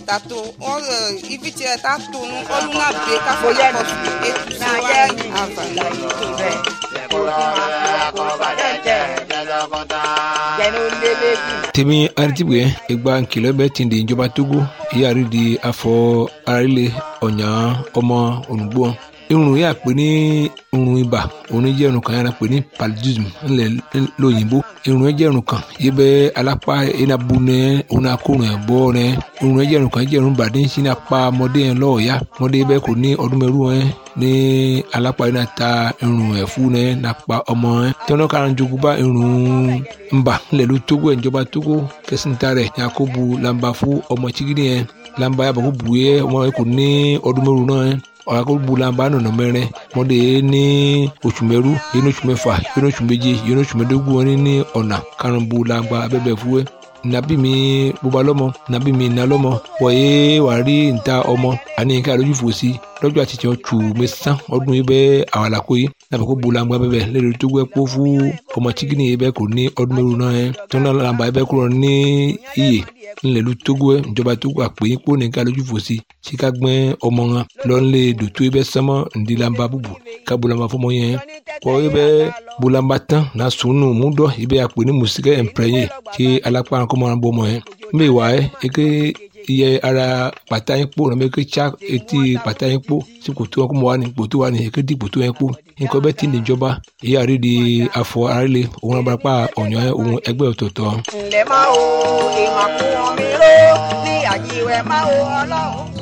tato ɔlɛ ivitsɛ tato nu ɔluna be k'afɔ na kɔsu etu so wani ava tèmi aritibue egba nkìlọ̀ bẹ ti di ìjọba togo ìyáàrí di afọ arílẹ ọ̀nyà ọmọ olùgbò irun yà pé ní irun ibà òun jẹ́ irun kan yàrá pé ní paludism ńlẹ̀ lóyìnbó irun yẹn jẹ́ irun kan yìí bẹ́ alápá enabu nẹ òun akórun ẹ̀ bọ́ nẹ irun yẹn jẹ́ irun kan jẹ́ irun bàdé ń sin apá ọmọdé yẹn lọ́ọ̀ọ́yá ọmọdé bẹ́ẹ̀ kò ní ọdún mẹ́rù yẹn ní alápá yẹn náà ta irun ẹ̀ fún nẹ nàpa ọmọ yẹn tọ́nà kára jogun bá irun ńbà ńlẹ̀ ló tógó ẹ̀ ìjọba tógó kẹsìntà rẹ̀ yakubu lamba fún ọmọ chigidi yẹn lamba yàbọ̀ kó bu yẹ ọmọ yẹn kò ní ọdún mẹ́rù náà yẹn ọ̀làkọ̀gbọ̀làmbà nọ̀nà mẹ́rin mọ́dé ní oṣù mẹ́rú yẹn ní oṣù mẹ́fà yẹn ní oṣù méje yẹn ní oṣù mẹ́dógún wọn ní ọ̀nà karùnbọ̀làmbà abẹ́bẹ̀ fúwẹ́ nàbí mi bóba lọ́mọ nàbí mi nà lọ́mọ wọ̀nyé wà rí níta ọmọ àní nǹkan àlójú fò sí lọ́jọ́ àti tiẹ̀ tù mẹ́sàn ọdún yìí bẹ́ẹ̀ àwàlàkó yìí nàbẹ̀ kó bolangba bẹ́ẹ̀ lẹ́rìí tó gbẹ́ kó fún ọmọ chikini yìí bẹ́ẹ̀ kò ní ọdún mẹ́rù náà yẹn tó náà làǹbà yìí bẹ́ẹ̀ kúrò ní iyè ńlẹ̀lú tógó ẹ̀ ìjọba tógó àpèyìn kó nìkan lójú fò sí síka gbẹ́ ọmọ wọn lọ́nlé dòtó yìí bẹ́ẹ̀ sánmọ́ ǹdí làǹbà bùbù ká bolangba fọmọ yẹn kọ́ yìí bẹ́ẹ̀ bolangba tán náà sùnù múdọ̀ yìí bẹ́ẹ̀ àpè ní mùsíkẹ́ ẹ̀ǹpẹ̀rẹ̀yẹ kí alápá kọ́mọ́ bọ́ ọmọ yẹn mbẹ́ wà ẹ́ eke iye ara pàtà yín kpó nàbẹ ké tsa etí pàtà yín kpó sí kòtò wọn kó mọ wà ní kòtò wà ní eke di kòtò yẹn kpó nǹkan bẹ́ẹ̀ ti ní ìjọba ìyá rí di afọ arílẹ̀ òun abarapá ọ̀nyọ́ òun ẹgbẹ́ ọ̀tọ̀ọ̀tọ̀. ǹlẹ́ máa wo ìmàkùn mi ró ní àjíwẹ̀ máa wo ọlọ́run.